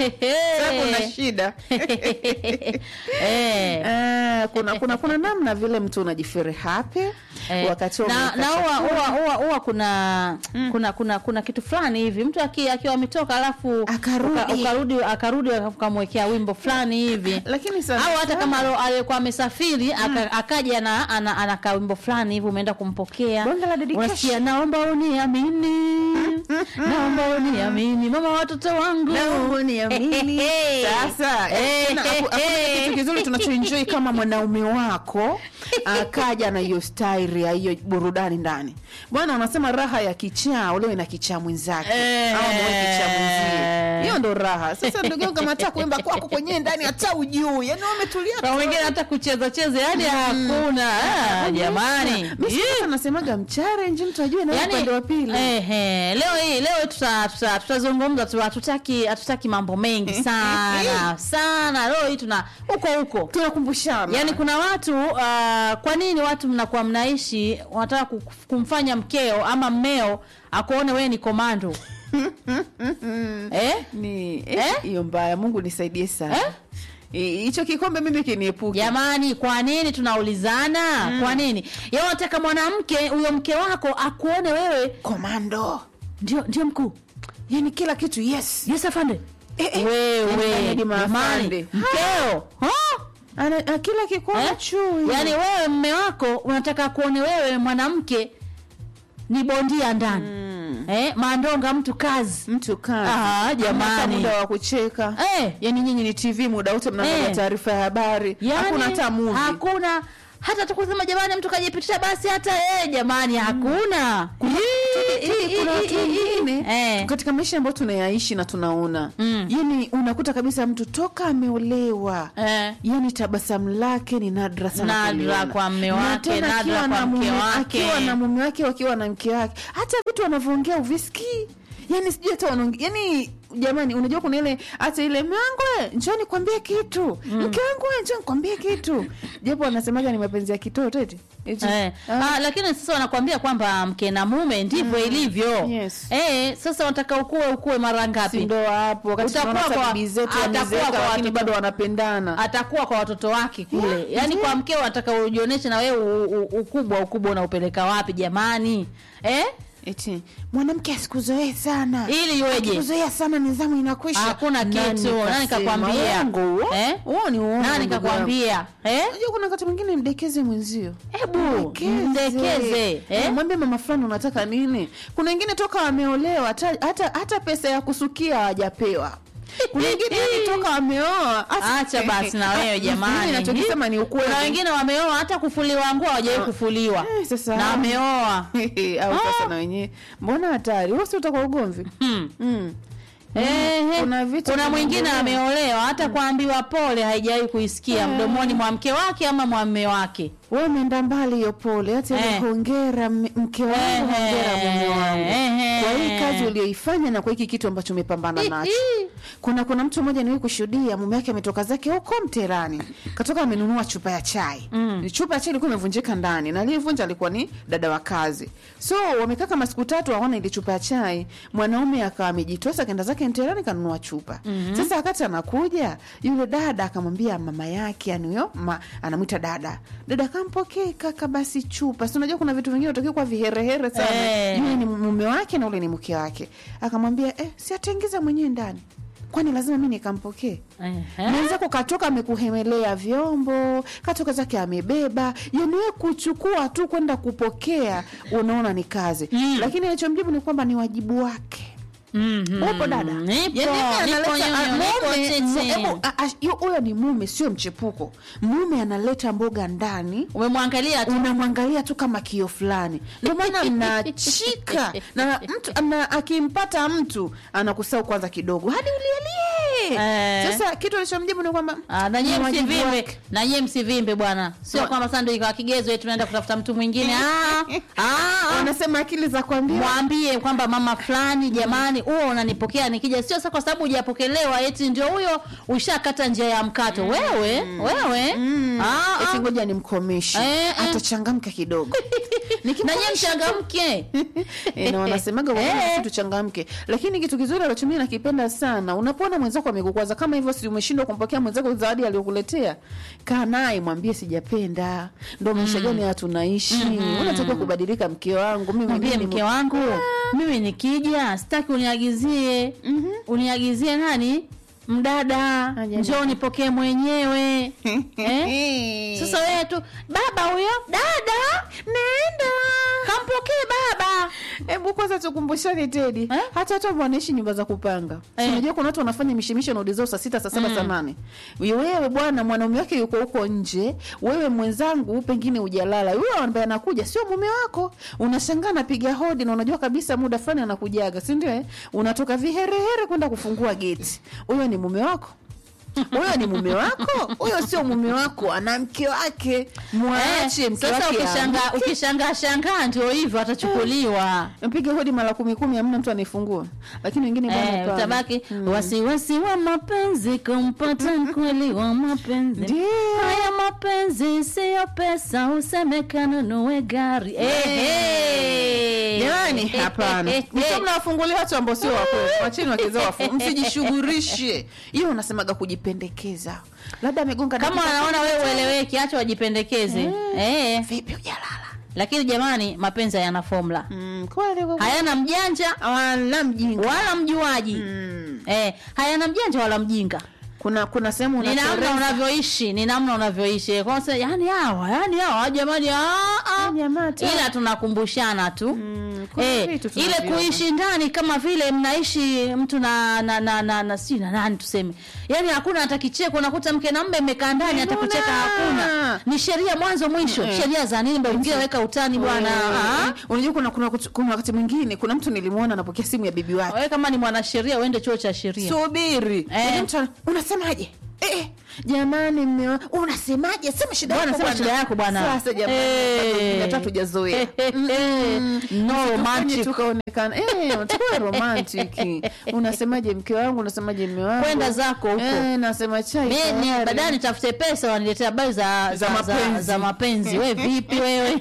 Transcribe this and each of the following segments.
Sasa kuna shida Eh. Eh, kuna, kuna kuna namna vile mtu unajifiri happy Eh, wakati wa na umeweka na huwa chakula. huwa huwa huwa kuna kuna kuna kuna kitu fulani hivi mtu aki- akiwa ametoka alafu Akarudi. uka- ukarudi akarudi ukamwekea wimbo fulani hivi lakini sana au hata kama alo- aliyekuwa amesafiri aka- akaja na ana, ana kawimbo fulani hivi umeenda kumpokea Bonge la dedication. unasikia naomba uniamini naomba uniamini mama watoto wangu Naomba uniamini. Sasa eh, tena haku- hakuna kitu kizuri tunachoenjoy kama mwanaume wako akaja na hiyo style ya hiyo burudani ndani bwana unasema raha ya kichaa ulewe na kichaa mwenzake Eh. au mwe kichaa mwenzie hiyo ndo raha sasa ndugu yangu kama hata kuimba kwako kwenyewe ndani hata ujui yani wewe umetulia kwa tu. wengine hata kucheza cheza yani hakuna Ah, jamani Mimi sasa nasemaga mchallenge mtu ajue na upande wa pili ehe, leo hii leo tuta- tuta- tutazungumza tu hatutaki hatutaki mambo mengi sana sana leo hii tuna huko huko tunakumbushana yaani kuna watu uh, kwa nini watu mnakuwa mnaishi wanataka ku- kumfanya mkeo ama mmeo akuone wewe ni komando eh? ni Eh? eh, hiyo mbaya mungu nisaidie sana Eh? I- hicho kikombe mimi kiniepuke jamani kwa nini tunaulizana kwa nini ya unataka mwanamke huyo mke wako akuone wewe komando ndio ndio mkuu yani kila kitu yes yes afande Eh, eh. wewe Yaani hadi jamani maafande. mkeo ha? Ana, a, kila kikombe Eh? chui yaani wewe mme wako unataka kuone wewe mwanamke ni bondia ndani Mm. eh, mandonga mtu kazi mtu kazi Ah, jamani. Hata muda wa kucheka eh, yani nyinyi ni tv muda wote mnaangalia Eh. taarifa ya habari yani, hakuna hata movie hakuna hata tukusema jamani mtu kajipitisha basi hata eh, jamani hakuna Ii, ii, kuna ii, watu ii, wengine eh. katika maisha ambayo tunayaishi na tunaona Mm. yani unakuta kabisa mtu toka ameolewa Eh. yani tabasamu lake ni nadra sana Nadra kuliona. kwa mme Na wake, tena nadra akiwa kwa na mke mume- wake. akiwa na mume wake wakiwa na mke wake hata vitu wanavyoongea uvisikii yani sijui hata wanaongea yani jamani unajua kuna ile hata ile mangwe njoo nikwambie kitu mke wangu we, njoo nikwambie kitu japo wanasemaga ni mapenzi ya kitoto eti Eti, Eh. ah, Ah, lakini sasa wanakwambia kwamba mke na mume ndivyo ilivyo Yes. eh, sasa wanataka ukue ukue mara si ngapi ndo hapo wakati Utakuwa tunaona hata kwa- bibi zetu atakuwa wamezeeka kwa lakini watoto- bado wanapendana atakuwa kwa watoto wake kule yaani kwa mkeo anataka ujionyeshe na wewe u- u- ukubwa ukubwa unaupeleka wapi jamani eh? eti mwanamke asikuzoee sana ili iweje kuzoea sana nidhamu inakwisha Hakuna Nani kitu. Nani kasema? kakwambia? Uongo huo? Eh? Huo ni uongo, nani ndugu yangu. kakwambia eh? Unajua kuna wakati mwingine mdekeze mwenzio hebu mdekeze eh? mwambie mama fulani unataka nini kuna wengine toka wameolewa hata, hata, hata pesa ya kusukia hawajapewa kuna wengine yani toka wameoa hasa- acha basi na wewe Mimi jamani nachokisema ni ukweli kuna wengine wameoa hata kufuliwa nguo hawajawahi kufuliwa Eh, sasa na wameoa au sasa na wenyewe mbona hatari wasi utakuwa ugomvi hmm. mm. Ehe. kuna vitu kuna mwingine vinaendelea. ameolewa hata kuambiwa pole haijawahi kuisikia mdomoni mwa mke wake ama mwa mme wake wewe umeenda mbali hiyo pole hata ile Eh. hongera m- mke wangu Ehe. hongera mume wangu Ehe. kwa hii kazi ulioifanya na kwa hiki kitu ambacho umepambana nacho kuna kuna mtu mmoja niwahi kushuhudia mume wake ametoka zake huko mterani katoka amenunua chupa ya chai mm. chupa ya chai ilikuwa imevunjika ndani na aliyevunja alikuwa ni dada wa kazi so wamekaa kama siku tatu hawana ile chupa ya chai mwanaume akawa amejitosa akaenda zake mterani kanunua chupa mm-hmm. sasa wakati anakuja yule dada akamwambia mama yake yani huyo ma, anamwita dada dada kampokee kaka basi chupa si unajua kuna vitu vingine utakiwa kwa viherehere sana Eh. yule ni mume wake na ule ni mke wake akamwambia eh, si ataingiza mwenyewe ndani kwani lazima mi nikampokee Ehe. mwenzako katoka amekuhemelea vyombo katoka zake amebeba yani we kuchukua tu kwenda kupokea unaona ni kazi Mm. lakini alichomjibu ni kwamba ni wajibu wake Mhm. upo dada Nipo, Yaani yeye nipo analeta- nyonyo, a- niko mume- tete. mu- hebu, a- a- yu- huyo ni mume sio mchepuko mume analeta mboga ndani umemwangalia tu unamwangalia tu kama kio fulani ndio maana mnachika na mtu na akimpata mtu anakusau kwanza kidogo hadi ulielie Eh. sasa kitu alichomjibu ni kwamba Ah, na nyie ni wajibu msivimbe wake. na nyie msivimbe bwana sio Wa- kwamba sasa ndio ikawa kigezo eti tunaenda kutafuta mtu mwingine ah, ah, ah. wanasema akili za kuambia mwambie kwamba mama fulani jamani huo unanipokea nikija sio sasa kwa sababu hujapokelewa eti ndio huyo ushakata njia ya mkato wewe wewe Mm. Ah, eti ah. ngoja nimkomeshe Eh, eh. atachangamka kidogo na nyie mchangamke Eh, na wanasemaga kwa nini Eh. sisi tuchangamke lakini kitu kizuri ambacho mimi nakipenda sana unapoona mwenzako amekukwaza kama hivyo si umeshindwa kumpokea mwenzako zawadi aliyokuletea kaa naye mwambie sijapenda ndo maisha gani haya tunaishi unatakiwa kubadilika mke wangu mimi mwambie mwenyewe ni mke wangu mimi nikija sitaki uniagizie uniagizie nani mdada Aje njoo nipokee mwenyewe eh? sasa wewe tu baba huyo dada nenda kampokee baba hebu kwanza tukumbushane tedi Eh? hata watu ambao wanaishi nyumba za kupanga Eh. eh. unajua kuna watu wanafanya mishemisho naudi zao saa sita saa saba saa nane wewe bwana mwanaume wake yuko huko nje wewe mwenzangu pengine ujalala yule ambaye anakuja sio mume wako unashangaa napiga hodi na unajua kabisa muda fulani anakujaga si ndio eh? unatoka viherehere kwenda kufungua geti huyo ni mume wako huyo ni mume wako huyo sio mume wako ana mke wake mwache Eh, mke sasa wake ukishangaa amke. ukishangaa shangaa ndio hivyo atachukuliwa mpige hodi mara kumi kumi hamna mtu anaifungua lakini wengine bwana Eh, hapana. utabaki wasiwasi wa mapenzi kumpata mkweli wa mapenzi Ndio. haya mapenzi siyo pesa useme kanunue gari Eh, eh. jamani Eh, hapana eh, msio eh. mnawafungulia watu ambao sio wakweli wacheni wakezao wafu msijishughulishe hiyo unasemaga kujipendekeza labda amegonga kama dakika anaona kumi na wewe tano. ueleweki acha wajipendekeze eh. vipi ujalala lakini jamani mapenzi hayana formula mm, kweli kweli. hayana mjanja wala mjinga wala mjuaji mm. eh, hayana mjanja wala mjinga kuna kuna sehemu ni namna unatereza. unavyoishi ni namna unavyoishi kwanza yani hawa yani hawa jamani ah, ah. jamaa tu. ila tunakumbushana tu Mm, kuna Eh, vitu ile tunaviona. kuishi ndani kama vile mnaishi mtu na na na na, na si na nani tuseme yani hakuna hata kicheko unakuta mke na mme mmekaa ndani hata Hakuna. kucheka hakuna ni sheria mwanzo mwisho Eh. sheria za nini mbona weka utani bwana ah? Eh, unajua kuna kuna kuna wakati mwingine kuna mtu nilimwona anapokea simu ya bibi wake wewe kama ni mwanasheria uende chuo cha sheria subiri Eh. Yaani mtu ana- unasemaje eh, jamani mme wa- unasemaje sema shida Bwana, yako sema bwana. shida yako bwana. sasa jamani Eh. hata tujazoea no Tufanye romantic tukaonekana eh tukawe romantic unasemaje mke wangu unasemaje mme wangu Kwenda zako huko. eh, nasema chai mimi tayari. baadaye nitafute pesa waniletea habari za za, Za za, mapenzi. za mapenzi we vipi wewe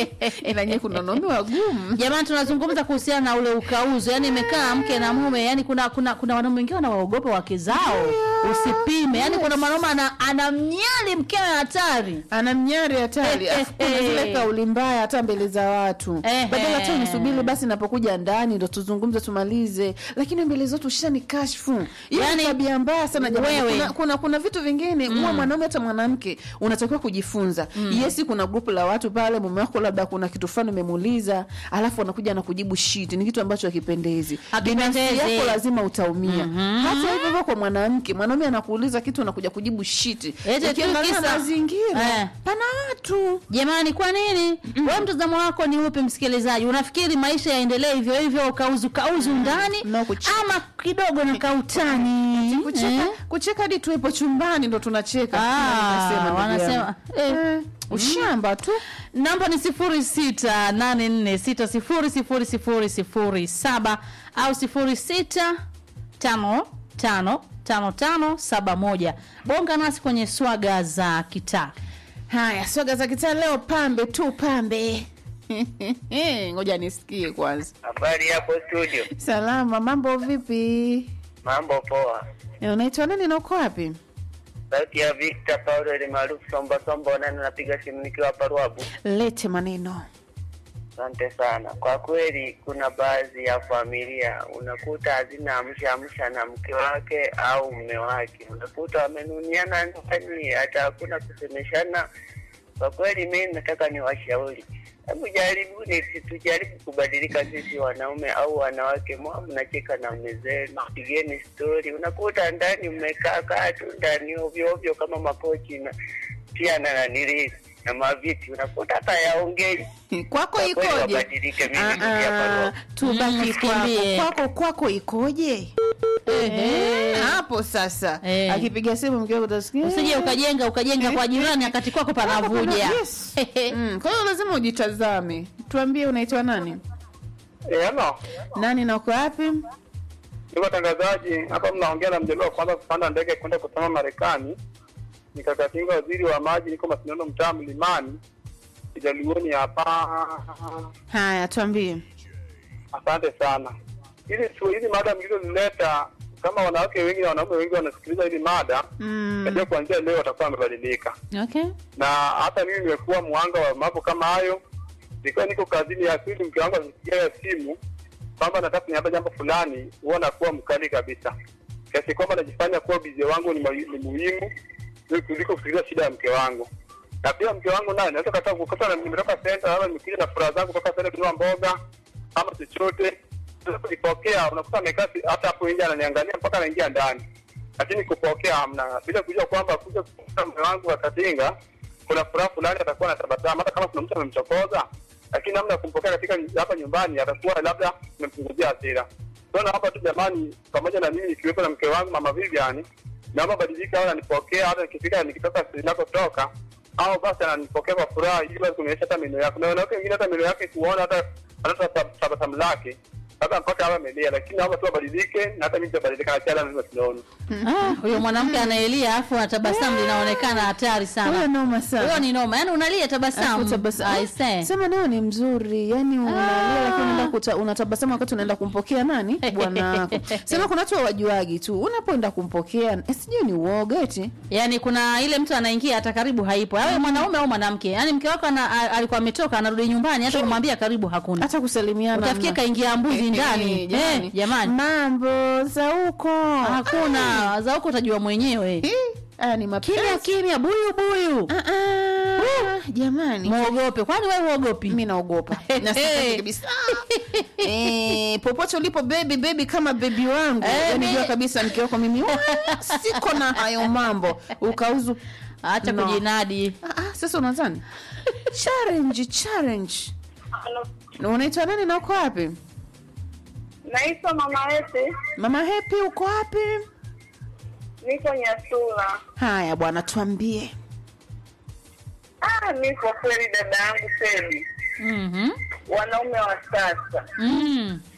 ila nyewe kuna wanaume wagumu jamani tunazungumza kuhusiana na ule ukauzo yani imekaa mke na mume yani kuna kuna kuna wanaume wengine wanawaogopa wake zao usipime yani kuna mwanaume ana, anamnyali mkewe hatari ana mnyari hatari Eh, Afu kuna eh, zile eh. kauli mbaya hata mbele za watu Eh, badala tu eh. nisubiri basi napokuja ndani ndo tuzungumze tumalize lakini mbele zote ushani kashfu hiyo Yani, ni tabia mbaya sana jamani wewe. kuna, kuna, kuna vitu vingine mm. uwe mwanaume hata mwanamke unatakiwa kujifunza mm. yesi kuna grupu la watu pale mume wako labda kuna kitu fulani umemuuliza alafu anakuja na kujibu shit ni kitu ambacho hakipendezi binafsi Hakipendezi. yako lazima utaumia hata hivyo hivyo kwa mwanamke mwanaume anakuuliza kitu unakuja kujibu shit Eti tu ukiangalia kisa- mazingira Eh. pana watu jamani kwa nini mm. we mtazamo wako ni upi msikilizaji unafikiri maisha yaendelee hivyo hivyo ukauzu kauzu ndani Na kucheka. ama kidogo na kautani kucheka Eh? kucheka hadi tuwepo chumbani ndo tunacheka Ah, Nasema, ndugu wanasema, yangu. eh. Eh, ushamba tu namba ni sifuri sita nane nne sita sifuri sifuri sifuri sifuri saba au sifuri sita tano tano tano tano saba moja bonga nasi kwenye swaga za kitaa haya swaga za kitaa leo pambe tu pambe ngoja nisikie kwanza Habari hapo studio. salama mambo vipi Mambo poa. Eh, unaitwa nani na uko wapi Sauti ya Victor Paulo ile maarufu Somba Somba nani napiga simu nikiwa hapa Ruabu. lete maneno Asante sana. Kwa kweli kuna baadhi ya familia unakuta hazina amsha amsha na mke wake au mume wake. Unakuta wamenuniana ndani hata hakuna kusemeshana. Kwa kweli mimi nataka niwashauri. Hebu jaribuni si tujaribu kubadilika sisi wanaume au wanawake, mwa mnacheka na mume zenu, pigeni stori. Unakuta ndani mmekaa kaa tu ndani ovyo ovyo kama makochi na pia na nanili na maviti, unakuta hata yaongei kwako Kwa kweli ikoje wabadilike, mimi Ah, nirudi hapa ah, Roho. tubaki Mm, kwako usikimbie. kwako kwako ikoje Eh, hapo sasa Eh. akipiga simu mke wako utasikia usije ukajenga ukajenga kwa jirani akati kwako panavuja Yes. Mm, kwa hiyo lazima ujitazame tuambie unaitwa nani Eh, ano nani na uko wapi niko tangazaji hapa, mnaongea na mjaliwa wa kwanza kupanda ndege kwenda kusoma Marekani. Nikakatinga waziri wa maji, niko Masindano, mtaa Mlimani. Kijaluoni hapa. Haya, tuambie. Asante sana. Hizi tu hizi mada mlizozileta, kama wanawake wengi na wanaume wengi wanasikiliza hizi mada, Mm. najua kuanzia leo watakuwa wamebadilika. Okay. Na hata mimi nimekuwa mwanga wa mambo kama hayo. Nilikuwa niko kazini ya pili, mke wangu akipigia simu kwamba nataka kuniambia jambo fulani, huwa nakuwa mkali kabisa, kiasi kwamba najifanya kuwa bizi wangu ni, ma- ni muhimu kuliko kusikiliza shida ya mke wangu. Na pia mke wangu naye naweza kata kukuta na nimetoka senta, labda nimekuja na furaha zangu kutoka senta kununua mboga ama chochote, sasa kunipokea, unakuta amekaa si- hata hapo nje ananiangalia mpaka anaingia ndani, lakini kupokea hamna, bila kujua kwamba kuja kukuta mume wangu akatinga, kuna furaha fulani atakuwa na tabasamu, hata kama kuna mtu amemchokoza, lakini namna ya kumpokea katika hapa nyumbani atakuwa labda amempunguzia hasira. So naomba tu jamani, pamoja na mimi ikiwepo na mke wangu mama Vivian, naomba badilika, au ananipokea hata nikifika nikitoka ninakotoka, au basi ananipokea kwa furaha, ili basi kunionyesha hata meno yake. Na wanawake wengine hata meno yake kuona hata hata tab- tabasamu lake labda mpaka awe amelia, lakini naomba tu abadilike, na hata mimi nitabadilika na chala lazima tunaona. Ah, huyo mwanamke anaelia afu anatabasamu linaonekana hatari Huyo sana. noma sana. Huyo ni noma. Yaani unalia Alafu tabasamu. tabasamu. I say. Sema nayo ni mzuri, yani unalia lakini unaenda kuta- unatabasamu wakati unaenda kumpokea nani bwana wako. Sema kuna watu hawajuagi tu, unapoenda kumpokea eh, sijui ni uoga eti Yaani kuna ile mtu anaingia hata karibu haipo. Awe mwanaume au mwanamke. Yaani mke wako ana, a- alikuwa ametoka anarudi nyumbani hata kumwambia karibu hakuna. hata kusalimiana Utafikia hamna. kaingia mbuzi Eh, ndani. eh, jamani. Eh, jamani. mambo za huko Hakuna. Za huko utajua mwenyewe. Eh, haya ni mapenzi. Kimya kimya buyu buyu. Ah, ah, jamani Muogope. Kwani wewe huogopi? mi naogopa Na sitaki kabisa eh, popote ulipo bebi bebi kama bebi wangu Eh, yani mi- jua kabisa mke wako mimi wala siko na hayo mambo ukauzu Acha No. kujinadi. ah, ah, sasa unazani challenge challenge Na unaitwa nani na uko wapi Naitwa Mama Ete, mama hepi uko wapi niko Nyasula. haya bwana tuambie Ah, mi kwa kweli dada yangu Feli, Mhm. wanaume wa sasa Mm.